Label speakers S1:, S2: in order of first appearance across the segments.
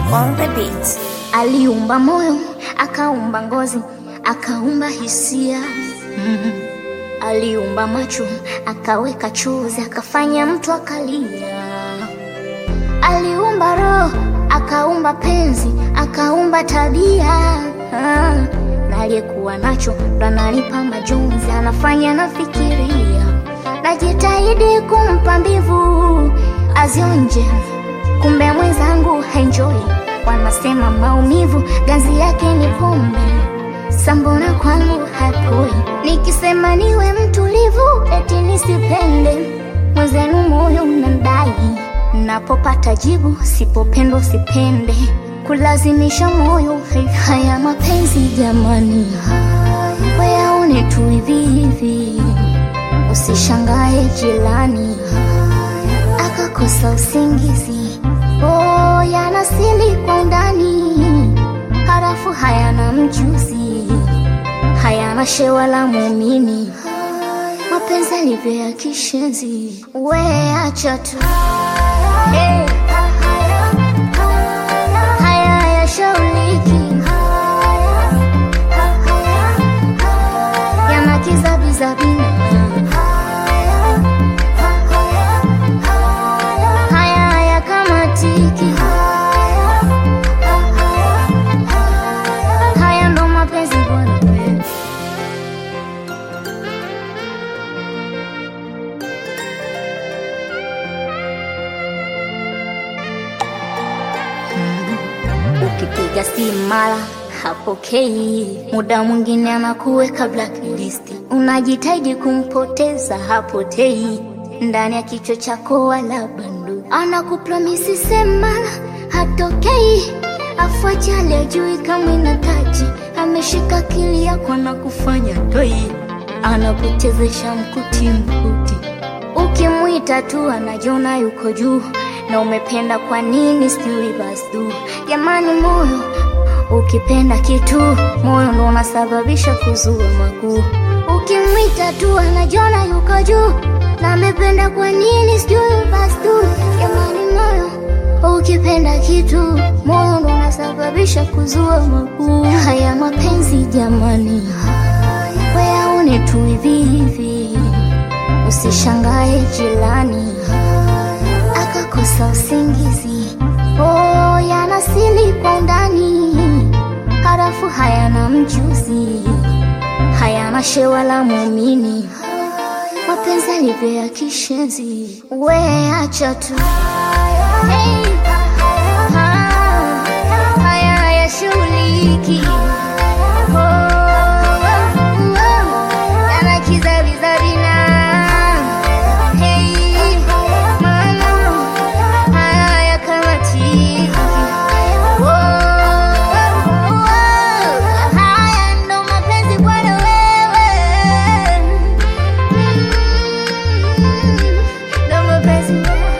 S1: on the beat.
S2: Aliumba moyo, akaumba ngozi, akaumba hisia mm. Aliumba macho, akaweka chozi, akafanya mtu akalia. Aliumba roho, akaumba penzi, akaumba tabia ah. Na aliyekuwa nacho ndo ananipa majonzi, anafanya nafikiria. Najitahidi kumpa mbivu azionje, kumbe mwenzangu haenjoi. Wanasema maumivu ganzi yake ni pombe, sambona kwangu hapoi. Nikisema niwe mtulivu, eti nisipende mwenzenu, moyo unandai. Napopata jibu, sipopendwa sipende, kulazimisha moyo haya mapenzi jamani, weaone tu hivi hivi, usishangae jirani akakosa usingizi. Oh, yanasili kwa undani, harafu hayana mjuzi, hayana shewa la muumini, mapenzi alivyo ya kishenzi. We acha tu hey. Haya hayashauliki, yana kizabizabina haya hayakamatiki, haya ndo mapenzi bwana. Ukipiga simu mara hapokei, muda mwingine anakuweka blacklist, unajitahidi kumpoteza hapotei, ndani ya kichwa chako wala bandu, anakupromisi sema hatokei, afuachali ajui kama inataji, ameshika akili yako na kufanya toi, anakuchezesha mkuti mkuti Ukimwita tu anajiona yuko juu, na umependa kwa nini? Sijui basi tu jamani, moyo ukipenda kitu, moyo ndo unasababisha kuzua makuu. Ukimwita tu anajiona yuko juu, na amependa kwa nini? Sijui basi tu jamani, moyo ukipenda kitu, moyo ndo unasababisha kuzua makuu. Haya mapenzi jamani, weaone tu hivi hivi Usishangae jirani akakosa usingizi. Oh, yanasili kwa undani, harafu hayana mjuzi, hayana shewa la muumini, mapenzi alivyo ya kishenzi. We acha tu hey. Ah, haya hayashughuliki. Oh, oh, oh, yana kizabizabina. Hey, mama, haya hayakamatiki. Oh, oh, oh, haya ndo mapenzi bwana wewe. Mm, ndo mapenzi bwana.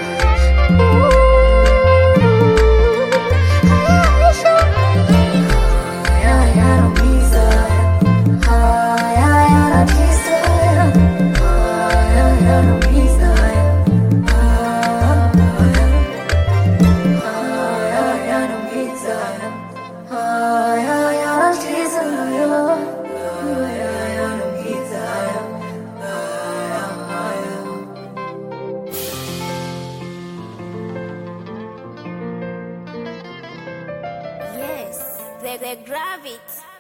S1: Yes, the, the gravity.